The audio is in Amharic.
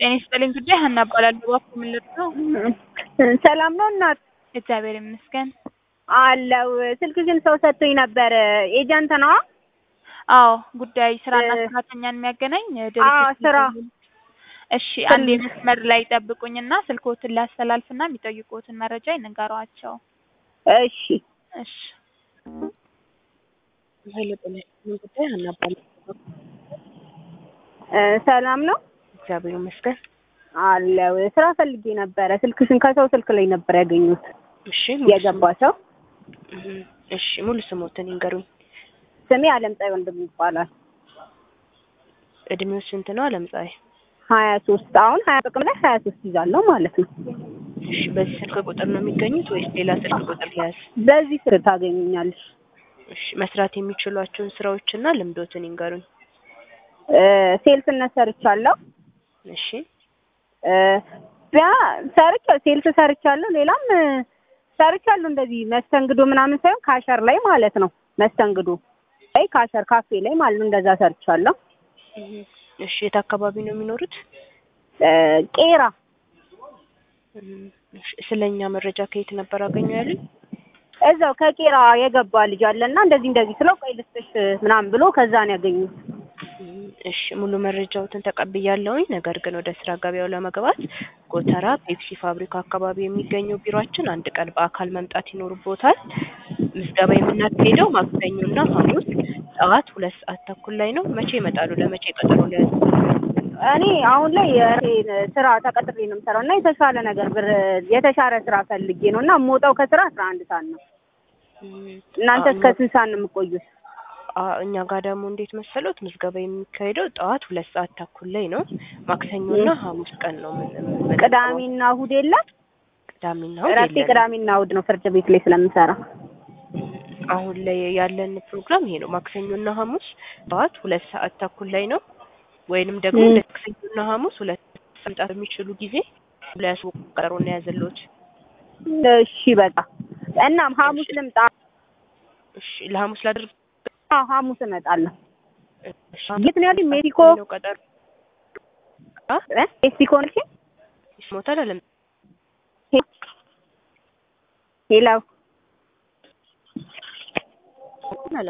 ጤና ይስጥልኝ ጉዳይ ሀና እባላለሁ። እባክዎ ምን ልርዳዎ? ሰላም ነው እናት? እግዚአብሔር ይመስገን። አለው ስልክሽን ሰው ሰጥቶኝ ነበር። ኤጀንት ነዋ? አዎ ጉዳይ ስራና ሰራተኛን የሚያገናኝ ድርጅት አዎ ስራ። ነው። እሺ አንዴ መስመር ላይ ይጠብቁኝና ስልክዎትን ላስተላልፍና የሚጠይቁትን መረጃ ይንገሯቸው። እሺ እሺ ኃይለ ጤና ይስጥልኝ ጉዳይ ሀና እባላለሁ። እ ሰላም ነው? እግዚአብሔር ይመስገን። አለው ስራ ፈልጌ ነበረ። ስልክሽን ከሰው ስልክ ላይ ነበር ያገኙት። እሺ የገባ ሰው እህ፣ እሺ ሙሉ ስሞትን ይንገሩኝ። ስሜ አለምፀሐይ ወንድም ይባላል። እድሜው ስንት ነው አለምፀሐይ? ሀያ ሶስት አሁን ሀያ ጥቅም ላይ ሀያ ሶስት ይዛለሁ ማለት ነው። እሺ በዚህ ስልክ ቁጥር ነው የሚገኙት ወይስ ሌላ ስልክ ቁጥር ሊያዝ? በዚህ ስር ታገኙኛለሽ። እሺ መስራት የሚችሏቸውን ስራዎችና ልምዶትን ይንገሩኝ። እ ሴልስነት ሰርቻለሁ። እሺ እ ቢያ ሰርቻ ሴልስ ሰርቻለሁ። ሌላም እ ሰርቻለሁ እንደዚህ መስተንግዶ ምናምን ሳይሆን ካሸር ላይ ማለት ነው። መስተንግዶ ላይ ካሸር ካፌ ላይ ማለት ነው። እንደዛ ሰርቻለሁ። እህ፣ እሺ የት አካባቢ ነው የሚኖሩት? እ ቄራ እህ፣ እሺ ስለኛ መረጃ ከየት ነበር አገኙ ያሉኝ? እዛው ከቄራ የገባ ልጅ አለና እንደዚህ እንደዚህ ስለው ቆይ ልስጥሽ ምናምን ብሎ ከዛ ነው ያገኙት። እሺ ሙሉ መረጃዎትን ተቀብያለሁኝ። ነገር ግን ወደ ስራ ገበያው ለመግባት ጎተራ ፔፕሲ ፋብሪካ አካባቢ የሚገኘው ቢሮአችን አንድ ቀን በአካል መምጣት ይኖርቦታል። ምዝገባ የምናካሄደው ማክሰኞና ሐሙስ ጠዋት ሁለት ሰዓት ተኩል ላይ ነው። መቼ ይመጣሉ? ለመቼ ቀጠሮ ሊያዙ? እኔ አሁን ላይ የራሴን ስራ ተቀጥሬ ነው የምሰራው እና የተሻለ ነገር ብር የተሻለ ስራ ፈልጌ ነው እና የምወጣው ከስራ አስራ አንድ ሰዓት ነው። እናንተ እስከ ስንት ሰዓት ነው የምትቆዩት? አ- እኛ ጋር ደግሞ እንዴት መሰሎት ምዝገባ የሚካሄደው ጠዋት ሁለት ሰዓት ተኩል ላይ ነው። ማክሰኞና ሐሙስ ቀን ነው ምን ምን- ቅዳሜና እሑድ የለም? ቅዳሜና እሑድ እረፍቴ የለንም። ቅዳሜና እሑድ ነው ፍርድ ቤት ላይ ስለምሰራ። አሁን ላይ ያለን ፕሮግራም ይሄ ነው። ማክሰኞና ሐሙስ ጠዋት ሁለት ሰዓት ተኩል ላይ ነው። ወይንም ደግሞ ም። ማክሰኞና ሐሙስ ሁለት መምጣት በሚችሉ ጊዜ ለያሱ ቀጠሮ ነው ያዘሎት። እሺ በቃ እናም ሐሙስ ልምጣ? እሺ ለሐሙስ ላድርግ። አዎ ሐሙስ እመጣለሁ። እሺ የት ነው ያለኝ? ሜክሲኮ ነው ቀጠሮ አ እ ሜክሲኮ ነሽ? ይስሞታል አለም ሄሎ